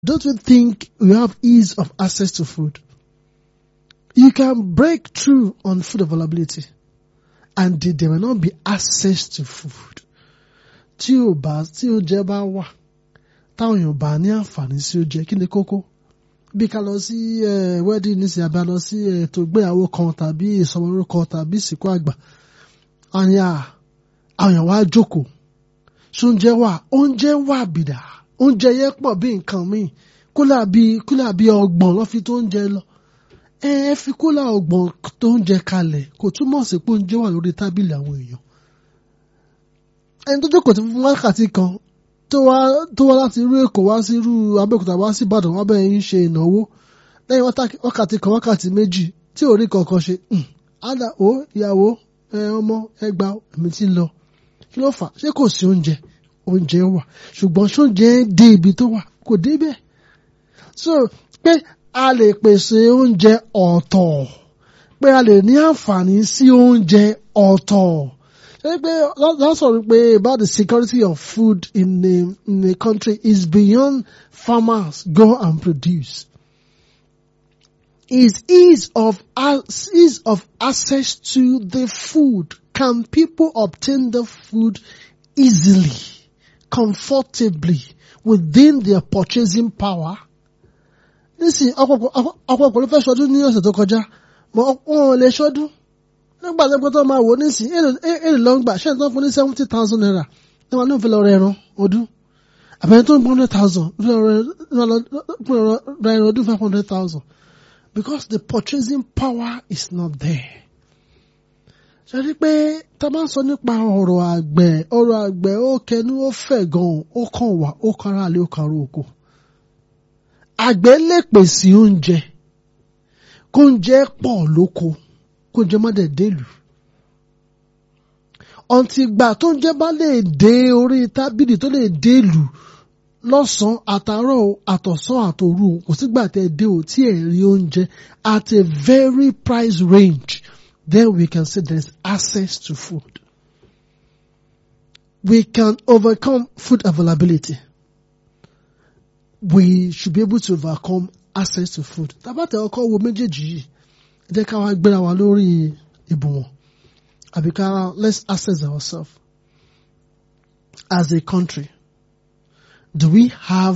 don't you think you have ease of access to food? You can break through on food availability and there may not be access to food. Tí o bá tí oúnjẹ bá wà táwọn èèyàn bá ní àǹfààní sí oúnjẹ kí ni kókó? Bí ká lọ sí wedding nísìnyí àbí a lọ sí ètò ìgbéyàwó kan tàbí ìsọmọlórúkọ tàbí ìsìnkú àgbà. Àyà àwọn èèyàn wá jókòó. Ṣé oúnjẹ wà? Oúnjẹ wà bìdà. Oúnjẹ yẹn pọ̀ bí nǹkan míì. Kúlà bí kúlà bí ọgbọ̀n lọ́ fi tó oúnjẹ lọ. Ẹ ẹ fi kúlà ọgbọ̀n tó oúnjẹ kalẹ̀ kò túmọ̀ sí pé oúnjẹ wà lórí tábìlì àwọn èèyàn. Ẹni tó jókòó ti fún wákàtí kan tó wá tó wá láti irú Èkó wá sí irú Abẹ́òkúta wá sí Ìbàdàn wá bẹ́ẹ̀ ń ṣe ìnáwó lẹ́yìn wákàtí kan wákàtí méjì tí ò rí kankan ṣe. Ádà ó ìyàwó ẹ ọmọ ẹ gba èmi ti lọ. Kí ló fà? Ṣé kò sí oúnjẹ? Oúnjẹ wà. Ṣùgbọ́n ṣé oúnjẹ dé ibi tó wà? Kò dé bẹ́ẹ̀. So pé a lè pèsè oúnjẹ ọ̀tọ̀. Pé a lè ní àǹfààní sí oúnjẹ ọ̀tọ̀. Ṣé pé that's all pé about the security of food in the in the country is beyond farmers go and produce. Is ease of ease of access to the food. Can people obtain the food easily, comfortably, within their purchasing power? Nísìnyí ọ̀pọ̀pọ̀ ló fẹ́ ṣọdún ní ọ̀sẹ̀ tó kọjá mọ wọn ò lè ṣọdún nígbà tó tó máa wò nísìnyí èrè ló ń gbà ṣé tó ń fún ní seventy thousand naira ní wọn ló ń fi lọ rẹ ẹran ọdún àbẹ̀yẹ tó ń gbọ́n hundred thousand ra ẹran ọdún five hundred thousand because the purchasing power is not there. ṣe rí pé tá a bá ń sọ nípa ọ̀rọ̀ àgbẹ̀ ọ̀rọ̀ àgbẹ̀ ó kẹnu ó fẹ̀ gan-an ó kàn wá ó kára lé ó kàró oko. àgbẹ̀ lè pèsè oúnjẹ kóúnjẹ pọ̀ lóko kóúnjẹ má dẹ̀ délùú. ọ̀ǹtì ìgbà tóúnjẹ bá lè dé orí tábìlì tó lè délùú lọ́sàn-án àtàárọ̀ àtọ̀sán àtòru kò sígbà tẹ́ dé o tí ẹ̀ rí oúnjẹ at a very price range then we can say there is access to food. We can overcome food availability. We should be able to overcome access to food. Tábàtà ọkọ wo méjèèjì yìí, ẹ jẹ́ ká wá gbéra wa lórí ìbùwọ̀n. Àbí ká let's assess ourselves as a country. Do we have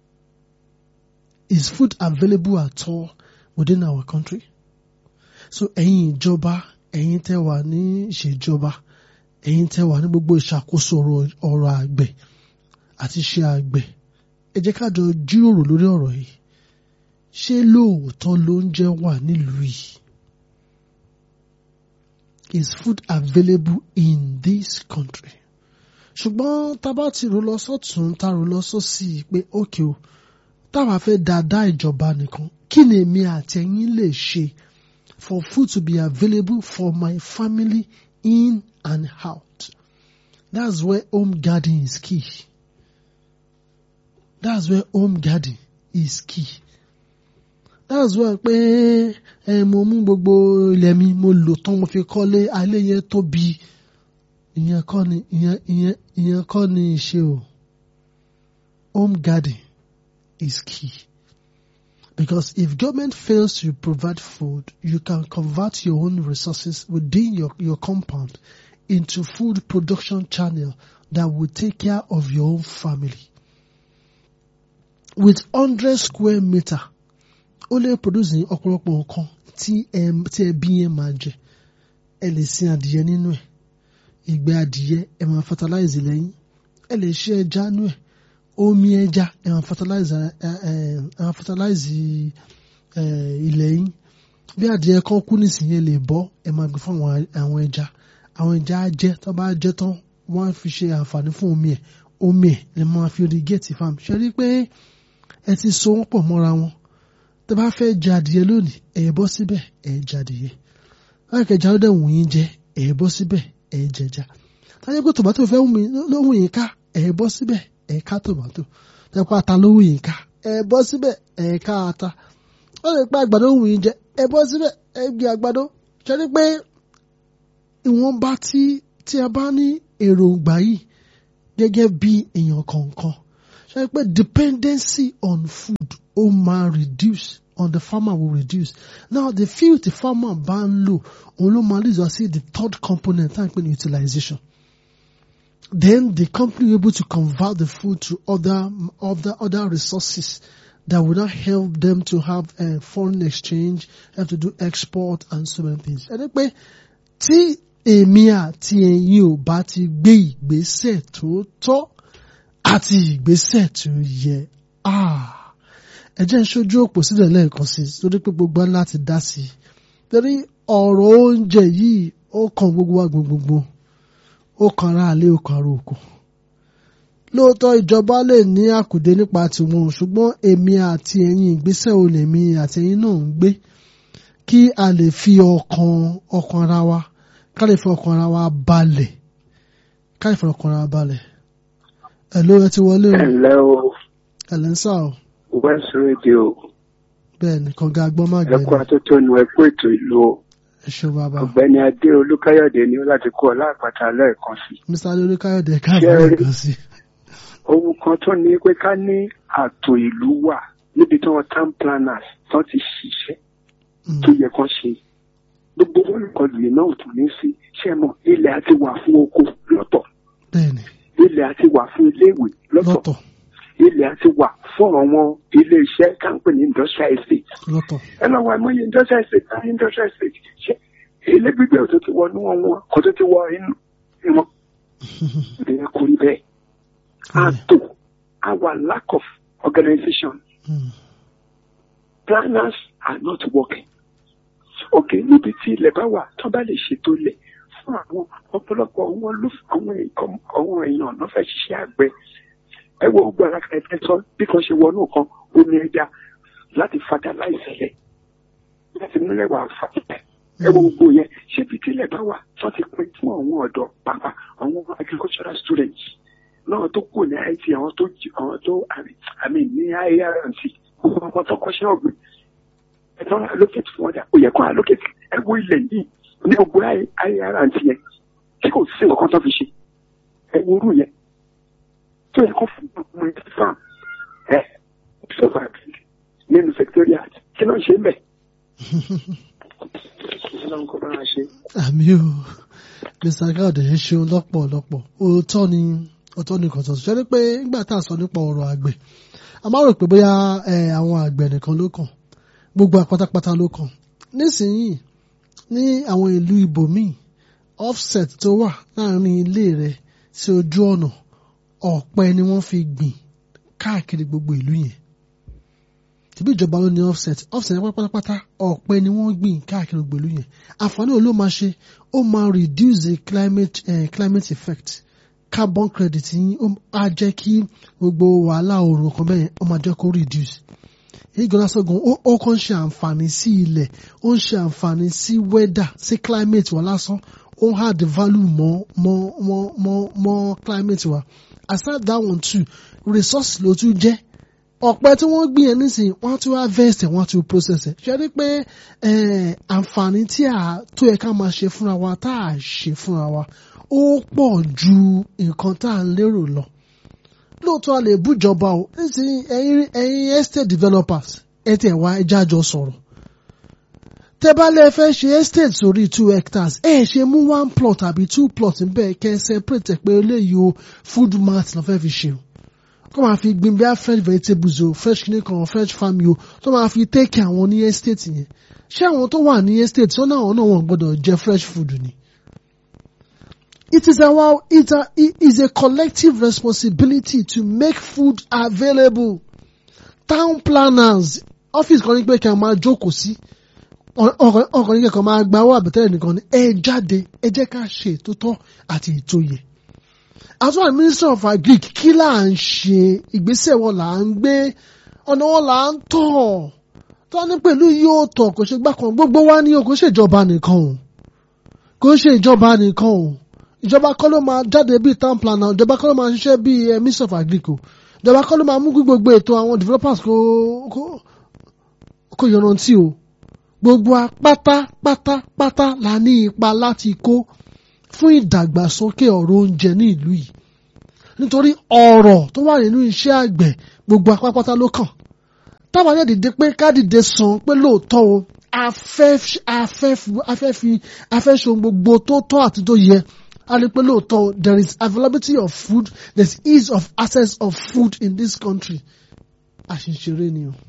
is food available at all within our country? So ẹ̀yin ìjọba ẹ̀yin tẹ́ wà ní ìṣèjọba ẹ̀yin tẹ́ wà ní gbogbo ìṣàkóso ọ̀rọ̀ àgbẹ̀ àti iṣẹ́ àgbẹ̀ ẹ jẹ́ ká jọ jíròrò lórí ọ̀rọ̀ yìí ṣé lóòótọ́ lóúnjẹ wà nílùú yìí? Is food available in this country? ṣùgbọ́n tá a bá ti rò lọ sọ́tún tá a rò lọ sósì pé ókè o táwa fẹ́ dáadáa ìjọba nìkan kí ni èmi àti ẹ̀yin lè ṣe for food to be available for my family in and out that's where home garden is key that's where home garden is key that's where pé ẹ mo mú gbogbo ilẹ̀ mi mo lò tán mo fi kọ́lé alẹ́ yẹn tóbi ìyẹn kọ́ ni ìyẹn ìyẹn ìyẹn kọ́ ni ìṣe o home garden is key because if government fails to provide food you can convert your own resources within your your compound into food production channel that will take care of your own family with hundred square meter ó lè produce ní ọ̀pọ̀lọpọ̀ nǹkan tí ẹ tí ẹbí yẹn máa jẹ ẹ lè sin adìyẹ nínú ẹ̀ ìgbẹ́ adìyẹ ẹ máa fertilize lẹ́yìn ẹ lè ṣe ẹja nú ẹ̀ omi ẹja ẹ máa fertilize ẹ ẹ ẹ máa fertilize ẹ ilẹ̀ yín bí adìyẹ kan kú nísìnyí ẹ lè bọ́ ẹ máa gbé fún àwọn ẹja àwọn ẹja á jẹ tó bá jẹ tán wọ́n á fi ṣe àǹfààní fún omi ẹ̀ omi ẹ̀ lè máa fi irrigate farm ṣe rí pé ẹ ti so wọ́n pọ̀ mọ́ra wọn tó bá fẹ́ jẹ adìyẹ lónìí ẹ bọ́ síbẹ̀ ẹ jẹ adìyẹ láì kẹjà ló dẹ̀ wù yín jẹ ẹ bọ́ síbẹ̀ ẹ jẹja táyé pé tòmátò fẹ́ wù mí ló wù yín ká ẹ bọ́ síbẹ̀ ẹ ká tòmátò táyé pé ata ló wù yín ká ẹ bọ́ síbẹ̀ ẹ ká ata ó lè pé àgbàdo wù yín jẹ ẹ bọ́ síbẹ̀ ẹ gbé àgbàdo ṣe ni pé ìwọ̀nba tí tí a bá ní èròǹgbà yìí gẹ́gẹ́ bí èèyàn kọ̀ọ̀kan ṣe ṣe pé dependency on food ó máa reduce on the farmer will reduce now the field the farmer bá ń lò òun ló máa lead us sí the third component tá à ń pè ní utilization then the company will be able to convert the food to other other other resources that will not help them to have a foreign exchange, have to do export and so many things. Ẹni pé tí èmi àti ẹ̀yin ò bá ti gbé ìgbésẹ̀ tó tọ́ àti ìgbésẹ̀ tó yẹ, ah, ẹ jẹ́ n ṣojú òpó sílẹ̀ lẹ́ẹ̀kan sí i torí pé gbogbo ńlá ti dá sí i. Torí ọ̀rọ̀ oúnjẹ yìí ó kan gbogbo wa gbogbogbò, ó kan ara àlé, ó kan ara òkú lóòótọ́ ìjọba lè ní àkùdé nípa tiwọn ṣùgbọ́n èmi àti ẹ̀yin ìgbésẹ̀ wo lèmi àti ẹ̀yin náà ń gbé kí a lè fi ọkàn ọkàn ara wa ká lè fi ọkàn ara wa balẹ̀ ká lè fi ọkàn ara wa balẹ̀. ẹ ló ẹ ti wọlé o ẹ̀lẹ́ o ẹ lẹ́ ń sà o west radio bẹ́ẹ̀ ni kànga agbọ́n má ẹ̀kọ́ gbẹ́ni atótónu ẹ̀kọ́ ètò ìlú o. ẹ ṣeun bàbá ọ̀gbẹ́ni adé olúkáyọ̀dé ni ó láti kó ọlá àpáta lẹ́ẹ̀kan sí. mr adéolú káyọ̀dé káàbọ̀ Ṣé- lẹ́ẹ̀kan sí ohun kan tó ní pé ká ní ààtò ìlú wà níbi tí wọ́n town planners tán ti ṣiṣẹ́ Mm, tó yẹ kán ṣe. gbogbo wọn nǹkan lè náà tún ní sí ṣé mọ̀ ilẹ̀ àti wà fún oko lọ́tọ̀ bẹ́ẹ̀ ni ilẹ̀ àti wà fún iléèwé lọ́tọ̀ lọ́tọ̀ ilẹ̀ àti wà fún àwọn ilé iṣẹ́ káńpẹ̀ ní industrial estate lọ́tọ̀ ẹ lọ wọ àìmọye industrial estate náà industrial estate ṣe ilé gbígbé tó ti wọ inú wọn wọn kò tó ti wọ inú wọn ìdíyẹ kò rí bẹ́ẹ̀ àtò our lack of organization Mm, planners are not working ok níbi tí ilẹ̀ bá wà tó bá lè ṣètò ilẹ̀ fún àwọn ọ̀pọ̀lọpọ̀ àwọn ló àwọn èèyàn- àwọn èèyàn náà fẹ́ ṣiṣẹ́ àgbẹ̀ ẹ wo gbogbo ara kẹ̀kẹ́ sọ bí kan ṣe wọnú kan omi ẹja láti fertilize ẹ̀ láti múlẹ̀ wà fàtẹ̀ ẹ wo gbogbo yẹn ṣé ibi tí ilẹ̀ bá wà tó ti pín fún àwọn ọ̀dọ́ pàápàá àwọn agricultural students náà tó kù ní IT àwọn tó jí- àwọn tó àmì ní IRNC gbogbo àwọn tó kọ́ṣẹ́ ọ̀gbìn ẹ̀tọ́ allocate fún ọjà ó yẹ kó allocate ẹ wo ilẹ̀ yìí ní gbogbo IRNC yẹn tí kò sí nǹkan tó fi ṣe ẹ wo orú yẹn tó yẹ kó fún ọmọ ẹ̀ farm ẹ sọfà nínú secretariat kí ló ń ṣe ń bẹ̀ kí ló ń kó bá wa ṣe. àmì o mr káyọ̀dé ẹ ṣeun lọ́pọ̀lọpọ̀ òótọ́ ni òótọ́ ni kò tọ̀tún ṣẹ́ni pé nígbà tá a sọ nípa ọ̀rọ̀ àgbẹ̀ a máa rò pé bóyá ẹ, àwọn àgbẹ̀ nìkan ló kàn gbogbo àpátápátá ló kàn nísìnyìí ní àwọn ìlú ibòmíì offset tó wà láàrin ilé rẹ sí ojú ọ̀nà ọ̀pẹ ni wọ́n fi gbìn káàkiri gbogbo ìlú yẹn tìbí ìjọba ló ní offset offset yẹn pátápátá ọ̀pẹ ni wọ́n gbìn káàkiri gbogbo ìlú yẹn àǹfààní wo ló máa ṣe ó máa reduce the climate, eh, climate effect carbon credit yín ó á jẹ́ kí gbogbo wàhálà oòrùn kan bẹ́ẹ̀ ó máa jẹ́ kó reduce èyí gan lásán gan ó ó kàn ń ṣe àǹfààní sí ilẹ̀ ó ń ṣe àǹfààní sí weather sí climate wa lásán ó ń add value mọ́ mọ́ mọ́ mọ́ mọ́ climate wa aside that one too resource ló tún jẹ́ ọ̀pẹ tí wọ́n gbìn yẹn nísìnyí wọ́n á tún harvest ẹ̀ wọ́n á tún process ẹ̀ ṣe rí pé eh, àǹfààní tí a tó yẹ ká máa ṣe fúnra wa tá a ṣe fúnra wa ó pọ̀ ju nǹkan tá a ń lérò lọ lóòótọ́ a lè bújọba o nísìnyí ẹ̀yin ẹ̀yin estate developers ẹ tẹ̀ wá ẹja jọ sọ̀rọ̀ tẹ́ bá lè fẹ́ ṣe estate sórí two hectares ẹ ṣe mú one plot àbí two plot níbẹ̀ kẹ́ ẹ separate ẹ̀ pé eléyìí o food mat lọ́ fẹ́ fi ṣe o kó máa fi gbin bíi fresh vegetables o fresh kìnnì kan fresh farm o tó máa fi take àwọn ní estate yẹn ṣé àwọn tó wà ní estate sọ́nà àwọn náà wọ́n gbọ́dọ̀ jẹ fresh food ni. It is our it, a, it is a collective responsibility to make food available. Town planners office kan ní pé kí a máa jókòó sí ọkàn ní kẹ́kọ̀ọ́ máa gba owó àbẹ̀tẹ́lẹ̀ nìkan ni ẹ jáde ẹ jẹ́ ká ṣe ètò tọ́ àti ètò yẹ àtúwà minister of agric kí là ń ṣe ìgbésẹ̀ wọn là ń gbé ọ̀nà wọn là ń tọ̀ tó ní pẹ̀lú yóò tọ̀ kò ṣe gbà kan gbogbo wa ní o kò ṣe ìjọba nìkan o kò ṣe ìjọba nìkan o ìjọba kọ́ ló máa jáde bíi town planner ìjọba kọ́ ló máa ṣiṣẹ́ bíi eh, minister of agric o ìjọba kọ́ ló máa mú kí gbogbo ètò àwọn developers kó kó kó yọrantí o gbogbo wa pátápátápátá la ní ipa láti kó fún ìdàgbàsókè ọ̀rọ̀ oúnjẹ ní ìlú yìí nítorí ọ̀rọ̀ tó wà nínú iṣẹ́ àgbẹ̀ gbogbo apápátá ló kàn táwọn náà dìde pé ká dìde sàn pé lóòótọ́ o afẹ́ afẹ́ afẹ́ fi afẹ́ ṣe ohun gbogbo tó tọ́ àti tó yẹ a lè pé lóòótọ́ o there is availability of food there is ease of access of food in this country àṣìṣeré ni o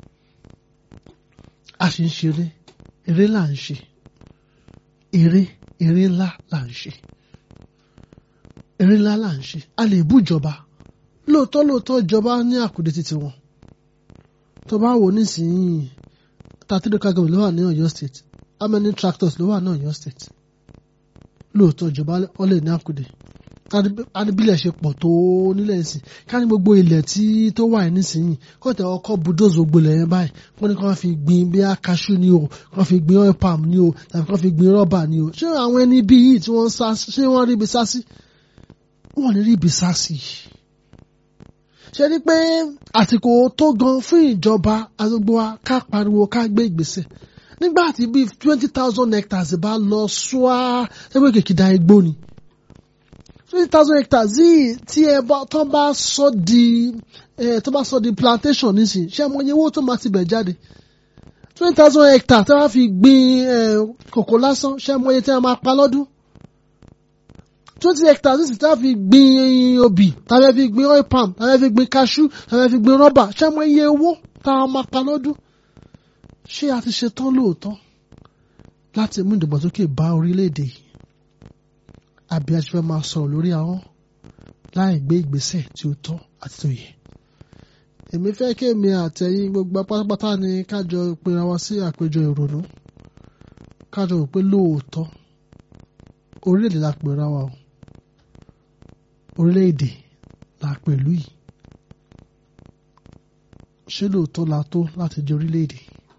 àṣìṣeré eré là ń ṣe eré eré ńlá là ń ṣe eré ńlá là ń ṣe a lè bú ìjọba lóòótọ́ lóòótọ́ ìjọba ní àkùdé títí wọn tó bá wò nísìnyí thirty local government ló wà ní Ọ̀yọ́ state how many tractors ló wà ní Ọ̀yọ́ state lóòótọ́ ìjọba wọn lè ní àkùdé adébílẹ̀ ṣe pọ̀ tó nílẹ̀ ìsìn ká ní gbogbo ilẹ̀ tí tó wà nísìnyí kó tẹ ọkọ̀ bulldoze gbogbo ilẹ̀ yẹn báyìí wọ́n ní kó fi gbin bí akaṣu ni o kó fi gbin oil palm ni o tàbí kó fi gbin rọ́bà ni o ṣé àwọn ẹni bí yìí tí wọ́n ń sá ṣé wọ́n rí ibi sá sí wọ́n ní rí ibi sá sí ṣe ni pé àsìkò tó gan fún ìjọba àgbègbè wa ká pariwo ká gbé ìgbésẹ̀ nígbà tí bíi twenty thousand hectares bá lọ ṣúá ẹgbẹ́ kìkìdá igbó ni twenty thousand hectares yìí tí ẹ bá tó bá sọ di ẹ tó bá sọ di plantation nísìnyí ṣé mo yẹ owó tó máa ti bẹ̀ jáde twenty thousand hectares tí wọ́n fi gbin ẹ kòkó lásán ṣé mo yẹ tí wọ́n máa pa lọ́dún twenty hectares nísìnyí tí wọ́n fi gbin obì tàbí fi gbin oil palm tàbí fi gbin cashew tàbí fi gbin rọ́bà ṣé mo yẹ owó tá a máa pa lọ́dún ṣé a ti ṣe tán lóòótọ́ láti mú ìdàgbàsókè bá orílẹ̀-èdè yìí àbí a ṣe fẹ́ máa sọ̀rọ̀ lórí ahọ́n láì gbé ìgbésẹ̀ tí ó tọ́ àti tó yẹ. èmi fẹ́ kí èmi àtẹ̀yìn gbogbo pátápátá ni kájọ pera wa sí àpéjọ ìrònú kájọ rò pé lóòótọ́ orílẹ̀-èdè la pera wa o orílẹ̀-èdè la pẹ̀lú yìí ṣé lóòótọ́ la tó láti jẹ́ orílẹ̀-èdè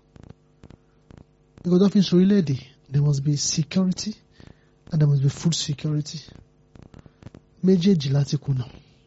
nǹkan tó fi ń sọ orílẹ̀-èdè there must be security and there must be food security méjèèjì láti kùnà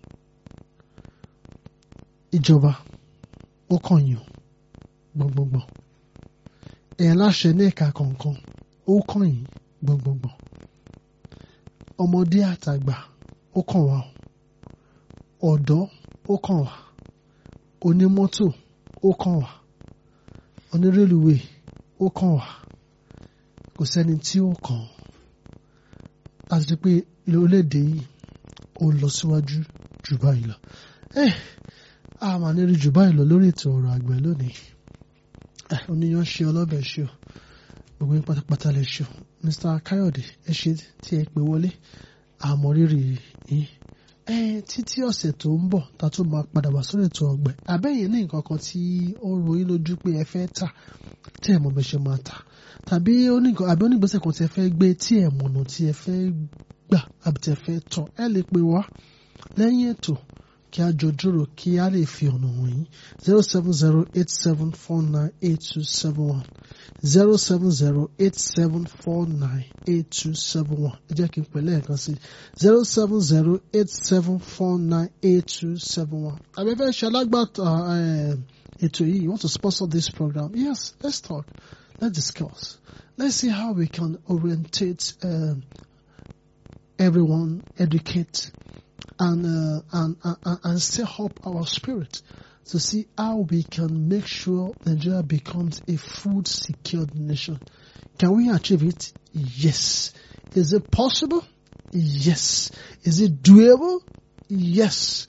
ìjọba ó kàn yàn gbọ̀ngbọ̀ngbọ̀n ẹ̀yàn láṣẹ ní ẹ̀ka kọ̀ọ̀kan ó kàn yín gbọ̀ngbọ̀ngbọ̀n ọmọdé àtàgbà ó kàn wá ọ̀dọ́ ó kàn wá onímọ́tò ó kàn wá onírèlúwé ó kàn wá kò sẹ́ni tí ó kàn láti rí pé orílẹ̀-èdè yìí ó lọ síwájú jù báyìí lọ. a máa ní rí jù báyìí lọ lórí ètò ọ̀rọ̀ àgbẹ̀ lónìí. oníyan ṣe ọlọ́bẹ̀ ṣe o gbogbo yín pátápátá lè ṣe o Mr. Káyọ̀dé ẹ ṣe tí ẹ pè wọlé àmọ́ rírì yín. títí ọ̀sẹ̀ tó ń bọ̀ ta tún máa padà wá sórí ètò ọ̀gbẹ̀ àbẹ́yìn ní nǹkan kan tí ó ro yín lójú pé ẹ fẹ́ tà tí ẹ mọ̀ bẹ́ ṣe máa tà tàbí onígbà àbí onígbésẹ̀ kan tí ẹ fẹ́ gbé tí ẹ mọ̀nà tí ẹ fẹ́ gbà àbí tí ẹ fẹ́ tọ̀ ẹ lè pè wá lẹ́yìn ètò kí a jọ dúró kí a lè fi ọ̀nà wọ̀nyí zero seven zero eight seven four nine eight two seven one zero seven zero eight seven four nine eight two seven one ẹ jẹ́ kí n pè lẹ́ẹ̀kan sí zero seven zero eight seven four nine eight two seven one àbẹ̀fẹ́ ṣe alágbàtà ètò yìí you want to sponsor this program yes let's talk let's discuss let's see how we can orientate um, everyone educate and, uh, and, and, and set up our spirit to see how we can make sure Nigeria becomes a food secured nation. Can we achieve it? Yes. Is it possible? Yes. Is it doable? Yes.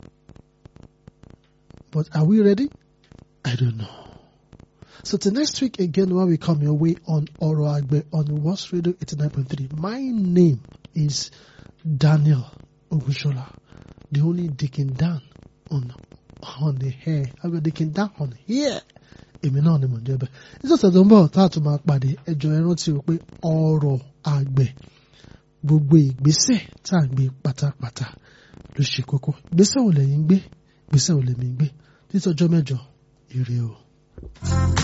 But are we ready? I don't know. So till next week again when we come your way on Oro Agbe on West Radio 89.3. My name is Daniel Ogushola, the only Dickin Dan on on the hair. I mean Dickin Dan on here. Èmi náà ni mò ń jẹ́ bẹ́ẹ̀. Nítorí tó ń bọ̀ tá a tún máa pàdé ẹjọ́ ẹ rántí o pé ọ̀rọ̀ àgbẹ̀ gbogbo ìgbésẹ̀ tá à ń gbé pátápátá ló ṣe kókó. Ìgbésẹ̀ wo lẹ̀yin gbé? Ìgbésẹ̀ wo lèmi gbé? Títí ọjọ́ mẹ́jọ, ire o.